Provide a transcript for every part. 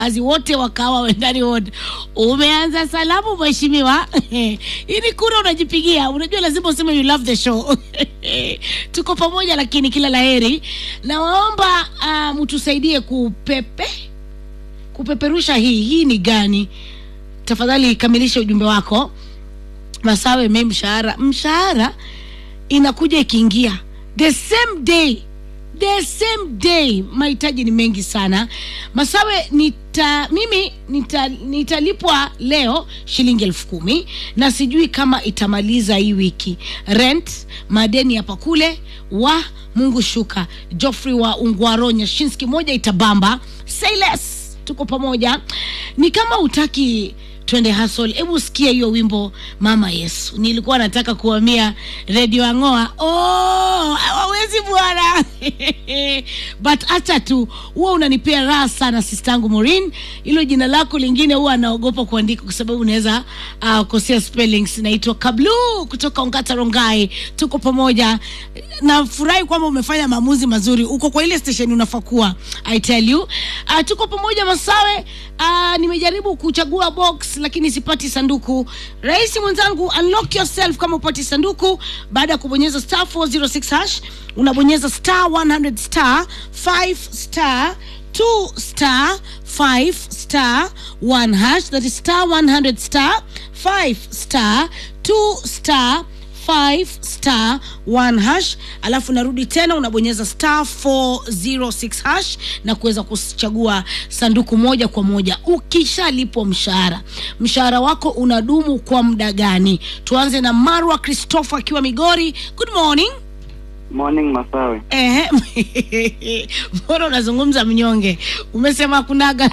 kazi wote wakawa wendani wote. Umeanza salamu mheshimiwa. Ili kura unajipigia, unajua lazima useme you love the show. Tuko pamoja, lakini kila laheri. Nawaomba uh, mtusaidie kupepe kupeperusha hii hii ni gani? Tafadhali kamilisha ujumbe wako. Masawe me mshahara mshahara inakuja ikiingia the same day the same day. Mahitaji ni mengi sana. Masawe, nita mimi nita, nitalipwa leo shilingi elfu kumi na sijui kama itamaliza hii wiki. Rent, madeni hapa kule, wa Mungu shuka. Geoffrey wa Ungwaro Nyashinski, moja itabamba. Say less, tuko pamoja. Ni kama utaki twende hustle. Hebu sikia hiyo wimbo Mama Yesu. Nilikuwa nataka kuhamia redio Ang'oa. Oh, hawawezi bwana but acha tu, huwa unanipea raha sana sistangu Maureen. Hilo jina lako lingine huwa anaogopa kuandika kwa sababu unaweza uh, kosea spellings. Naitwa Kablu kutoka Ongata Rongai, tuko pamoja. Nafurahi kwamba umefanya maamuzi mazuri, uko kwa ile station unafaa kuwa. I tell you uh, tuko pamoja Masawe. Uh, nimejaribu kuchagua box lakini sipati sanduku. Rais mwenzangu, unlock yourself kama upati sanduku baada ya kubonyeza star 406 hash, unabonyeza star 100 star 5 star 2 star 5 star 1 hash, that is star 100 star 5 star 2 star 5 star 1 hash, alafu narudi tena unabonyeza star 406 hash na kuweza kuchagua sanduku moja kwa moja. Ukishalipwa mshahara, mshahara wako unadumu kwa muda gani? Tuanze na Marwa Christopher akiwa Migori. Good morning. Morning Masawe. Ehe, mbona unazungumza mnyonge? Umesema kunaga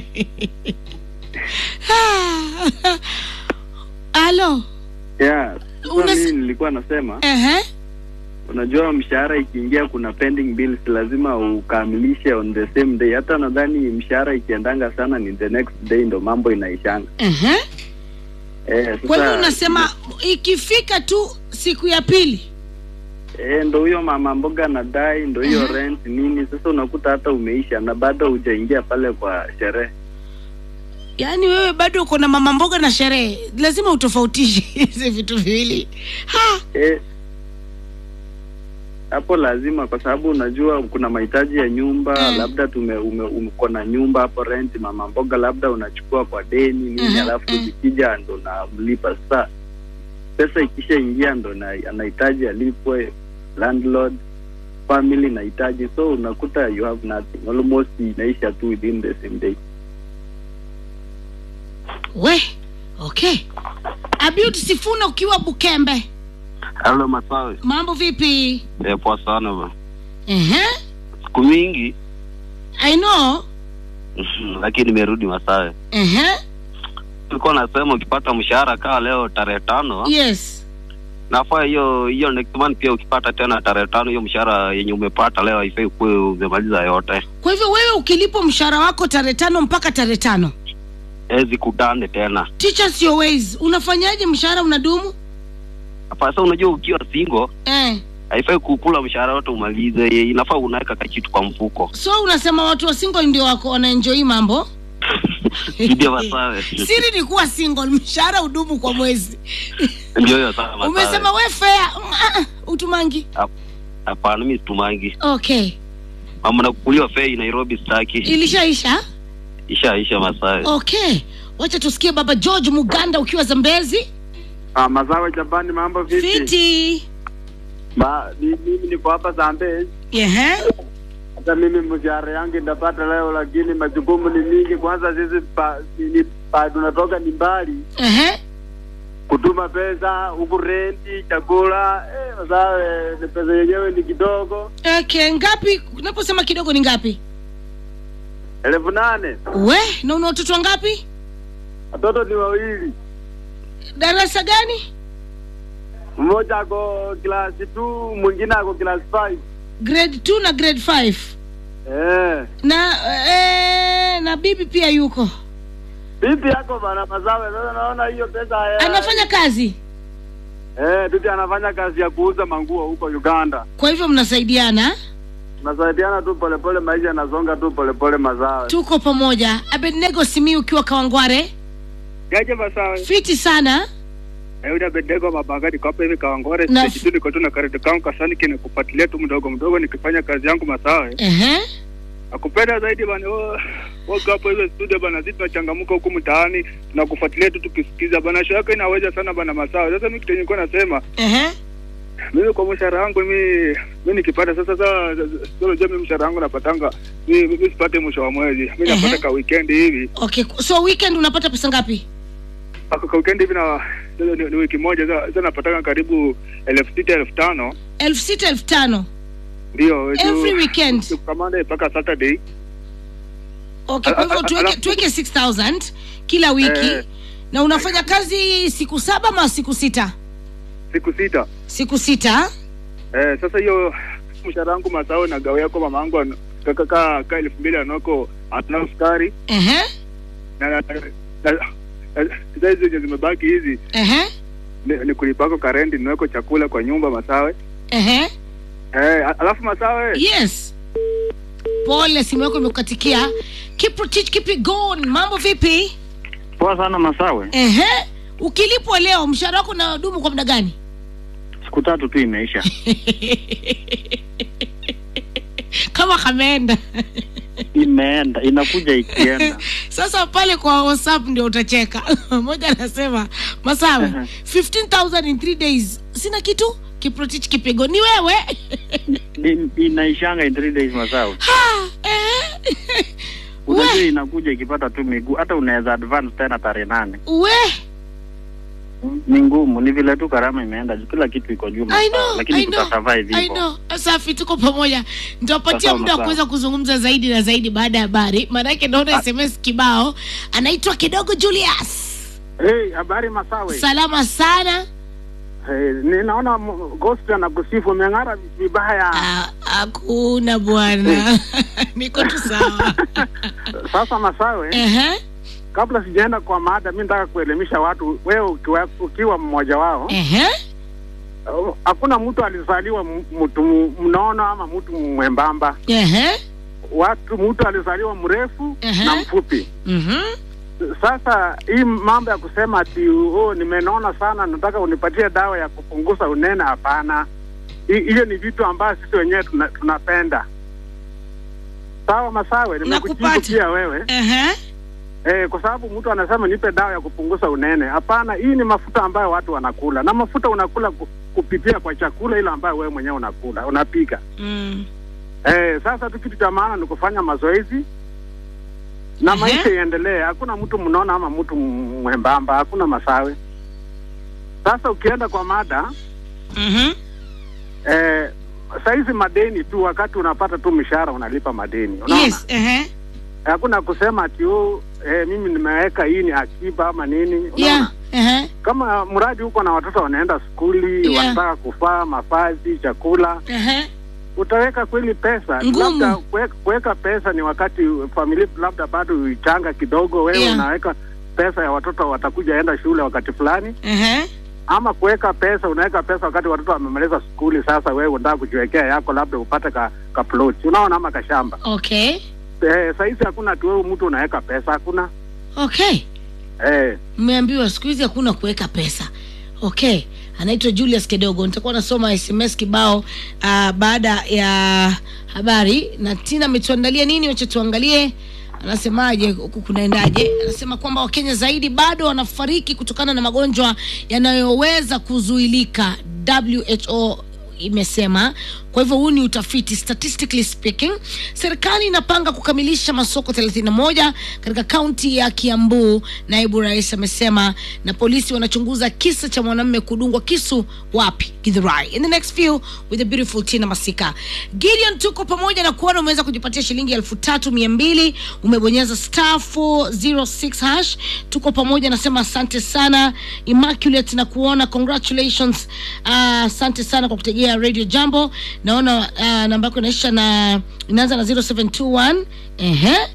halo. Yeah, sasa Unas- mimi nilikuwa nasema Ehe. unajua mshahara ikiingia kuna pending bills lazima ukamilishe on the same day. Hata nadhani mshahara ikiendanga sana ni the next day ndo mambo inaishanga. Ehe. Eh, sasa Kwa hivyo unasema ikifika tu siku ya pili eh, ndo huyo mama mboga anadai ndo hiyo Mhm. rent nini, sasa unakuta hata umeisha na bado hujaingia pale kwa sherehe. yaani wewe bado uko na mama mboga na sherehe, lazima utofautishe hizi vitu viwili. Ha, Eh, hapo lazima kwa sababu unajua kuna mahitaji ya nyumba Mm. labda tume ume, uko na nyumba hapo rent, mama mboga labda unachukua kwa deni nini, Mhm, alafu mm. zikija ndo namlipa. Sasa pesa ikishaingia ndo na, anahitaji alipwe, landlord family inahitaji, so unakuta you have nothing, almost inaisha tu within the same day. we okay. Abiud Sifuna ukiwa Bukembe, Halo Masawe. mambo vipi? Eh, poa sana ba. Ehe. Siku mingi I know. lakini nimerudi Masawe. Ehe. Nilikuwa nasema ukipata mshahara kaa leo tarehe tano Yes. nafaa hiyo hiyo next month pia ukipata tena tarehe tano hiyo mshahara yenye umepata leo haifai ukuwe umemaliza yote. Kwa hivyo wewe ukilipwa mshahara wako tarehe tano mpaka tarehe tano Eh, zikutane tena. teachers your ways, unafanyaje? Mshahara unadumu Hapa sasa unajua ukiwa single eh. haifai kukula mshahara wote umalize, inafaa unaweka kakitu kwa mfuko. So unasema watu wa single ndio wako wanaenjoy mambo Ndio Masawe. siri ni kuwa single, mshahara udumu kwa mwezi. Ndio hiyo sana Masawe. Umesema we fair mm, ah, ah, utumangi. Hapana, mimi situmangi. Okay, Mama nakukuliwa fei Nairobi sitaki. ilishaisha. Isha isha Masawe. Okay, wacha tusikie Baba George Muganda ukiwa Zambezi. Ah, Masawe Japani, mambo vipi? Fiti. Ba, ni- mimi niko hapa Zambezi. Ehe. Hata mimi mshahara yangu ndapata leo, lakini majukumu ni mingi. Kwanza sisi pa, ni, ni, pa tunatoka ni mbali, Ehe. kutuma pesa huku, renti, chakula. Eh, Masawe ni pesa yenyewe ni kidogo, Okay, ngapi? Unaposema kidogo ni ngapi? elfu nane. We, na una watoto wangapi? Watoto ni wawili, Darasa gani? mmoja ako klasi 2 mwingine ako klasi 5. Grade 2 na grade 5. Eh, Na eh, na bibi pia yuko. bibi yako bana Masawe. Sasa naona hiyo pesa ya- Anafanya kazi. Eh, bibi anafanya kazi ya kuuza manguo huko Uganda. Kwa hivyo mnasaidiana? tunasaidiana tu polepole, maisha yanasonga tu polepole, masawe. tuko pamoja abednego simi ukiwa kawangware Jaje Masawe, fiti sana Ayuda Bedego Mabanga niko hapa hivi Kawangore Na- stage tu niko tu na karate kangu kasani kine kufuatilia tu mdogo mdogo nikifanya kazi yangu Masawe. Ehe. Nakupenda zaidi bana wewe. Wako hapo hizo studio bana sisi tunachangamuka huku mtaani tunakufuatilia tu tukisikiza bana show yako inaweza sana bana Masawe. Sasa mimi kitu nilikuwa nasema Ehe. mimi kwa mshahara wangu mimi mimi nikipata sasa sasa sio jamii mshahara wangu napatanga mimi mimi sipate mwisho wa mwezi. Mimi Ehe. napata ka weekend hivi. okay so weekend unapata pesa ngapi Ako ka weekend hivi na sasa ni, ni wiki moja sasa sasa napatanga karibu elfu sita elfu tano elfu sita elfu tano ndio every weekend kutoka Monday mpaka Saturday. okay kwa hivyo Al- al- tuweke, alafu- tuweke 6000 kila wiki Eh. na unafanya kazi siku saba ama siku sita siku sita. siku sita Eh, sasa hiyo mshahara wangu mazao na gawa yako mama yangu ana- kaka ka, ka elfu mbili anako ana sukari Ehe. na na- na- na- sasa hizi zenye zimebaki hizi Ehe. ni, ni kulipako karendi niweko chakula kwa nyumba masawe. Ehe. Eh, a- alafu masawe yes pole simu yako imekukatikia kiprotich kipi gon mambo vipi Poa sana Masawe, Ehe. ukilipwa leo mshahara wako unadumu kwa muda gani siku tatu tu imeisha. kama kameenda Imeenda, inakuja ikienda. sasa pale kwa whatsapp ndio utacheka moja anasema masawe Aha. 15000 in 3 days sina kitu kiprotich kipigo ni wewe Ni- Inaishanga in three days Masawe. Ha, eh. Unajua we inakuja ikipata tu miguu, hata unaweza advance tena tarehe nane. we Ni ngumu, ni vile tu karama imeenda juu, kila kitu iko juu I Masawe, know, lakini I know, tutasurvive I hivyo. know. Safi, tuko pamoja. Nitawapatia Sawa, muda wa sawa. kuweza kuzungumza zaidi na zaidi baada ya habari, maanake naona SMS kibao. Anaitwa Kidogo Julius. Hey, habari Masawe. Salama sana. Hey, ninaona m- Ghost anakusifu umeng'ara vibaya. Ah, Hakuna bwana, niko tu sawa. Sasa Masawe, Ehe, kabla sijaenda kwa mada, mi nataka kuelimisha watu, wewe ukiwa, ukiwa mmoja wao ehe, uh, hakuna mtu alizaliwa m- mtu mu- mnono ama mtu mwembamba. ehe, Watu mtu alizaliwa mrefu Ehe. na mfupi. mhm, Sasa hii mambo ya kusema ati oh, nimenona sana, nataka unipatie dawa ya kupunguza unene, hapana. Hi- Hiyo ni vitu ambayo sisi wenyewe tuna, tunapenda. Sawa Masawe, nimekujibu Nakupata. pia wewe ehe, eh, kwa sababu mtu anasema nipe dawa ya kupunguza unene. Hapana, hii ni mafuta ambayo watu wanakula, na mafuta unakula ku, kupitia kwa chakula ile ambayo wewe mwenyewe unakula unapika. mm, Eh, sasa tu kitu cha maana ni kufanya mazoezi na Ehe. maisha iendelee. Hakuna mtu mnona ama mtu m- mwembamba, hakuna Masawe. Sasa ukienda kwa mada mhm, eh, saizi madeni tu, wakati unapata tu mshahara unalipa madeni, unaona yes, ehe, hakuna kusema ati oh, eh, mimi nimeweka hii ni akiba ama nini, unaona yeah, ehe, kama mradi huko na watoto wanaenda skuli Yeah. wanataka kufaa mavazi, chakula, ehe, utaweka kweli pesa? Ngumu. Labda kuwe- kuweka pesa ni wakati familia labda bado ichanga kidogo, wewe Yeah. unaweka pesa ya watoto watakuja enda shule wakati fulani, ehe, ama kuweka pesa, unaweka pesa wakati watoto wamemaliza skuli. Sasa wewe unataka kujiwekea yako, labda upate ka, ka plot, unaona, ama kashamba. okay, Eh, saizi hakuna ati wewe mtu unaweka pesa, hakuna okay. eh. mmeambiwa siku hizi hakuna kuweka pesa okay anaitwa julius kidogo nitakuwa nasoma sms kibao uh, baada ya habari na tina ametuandalia nini wacha tuangalie anasemaje huku kunaendaje anasema kwamba wakenya zaidi bado wanafariki kutokana na magonjwa yanayoweza kuzuilika who imesema kwa hivyo huu ni utafiti statistically speaking serikali inapanga kukamilisha masoko 31 katika kaunti ya kiambu naibu rais amesema na polisi wanachunguza kisa cha mwanamume kudungwa kisu wapi githurai in the next few with the beautiful tina masika gideon tuko pamoja na kuona umeweza kujipatia shilingi elfu tatu mia mbili umebonyeza star 406 hash tuko pamoja nasema asante sana immaculate na kuona congratulations Ah, asante sana kwa kutegea radio jambo naona uh, namba yako inaisha na inaanza na 0721 ehe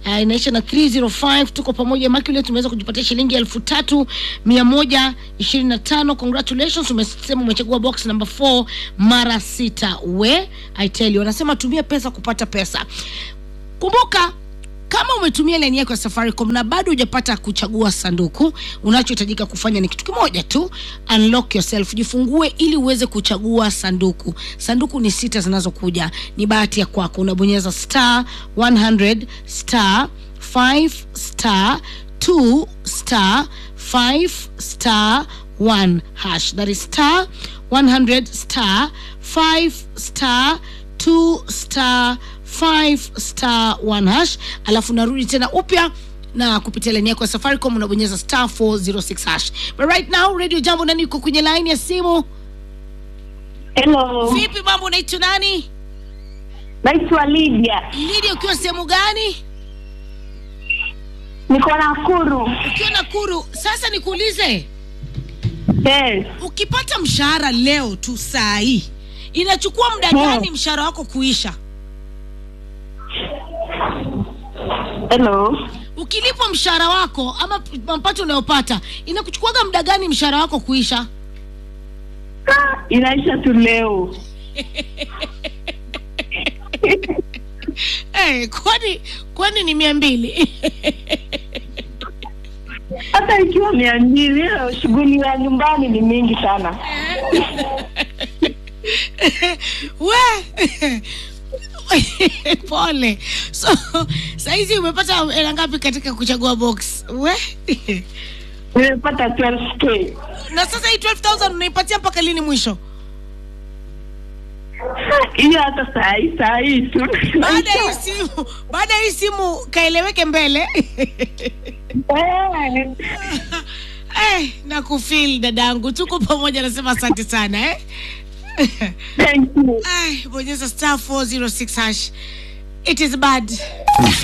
uh, inaisha na 305 tuko pamoja Immaculate tumeweza kujipatia shilingi elfu tatu mia moja ishirini na tano congratulations umesema umechagua box number 4 mara sita we I tell you wanasema tumia pesa kupata pesa kumbuka kama umetumia laini yako ya safaricom na bado hujapata kuchagua sanduku unachohitajika kufanya ni kitu kimoja tu unlock yourself jifungue ili uweze kuchagua sanduku sanduku ni sita zinazokuja ni bahati ya kwako unabonyeza star 100 star 5 star 2 star 5 star 1 hash that is star 100 star 5 star 2 star 5 star 1 hash alafu narudi tena upya na kupitia laini yako ya safaricom unabonyeza star 406 hash but right now radio jambo nani uko kwenye laini ya simu Hello, vipi mambo unaitwa nani naitwa Lydia, lidi ukiwa sehemu gani niko Nakuru. ukiwa nakuru sasa nikuulize Yes. ukipata mshahara leo tu saa hii inachukua muda Hmm. gani mshahara wako kuisha Hello. ukilipwa mshahara wako ama mapato unayopata inakuchukuaga muda gani mshahara wako kuisha Ah, Inaisha tu leo. hey, kwani kwani ni mia mbili Hata ikiwa mia mbili, leo shughuli ya nyumbani ni mingi sana. we pole so sahizi umepata hela ngapi katika kuchagua box we Nimepata 12k. na sasa hii 12000 unaipatia mpaka lini mwisho Hiyo hata saa hii saa hii tu. baada ya hii simu baada ya hii simu kaeleweke mbele Eh, eh, na kufil dadangu tuko pamoja nasema asante sana eh? Thank you. Ay, bonyeza star 406 hash it is bad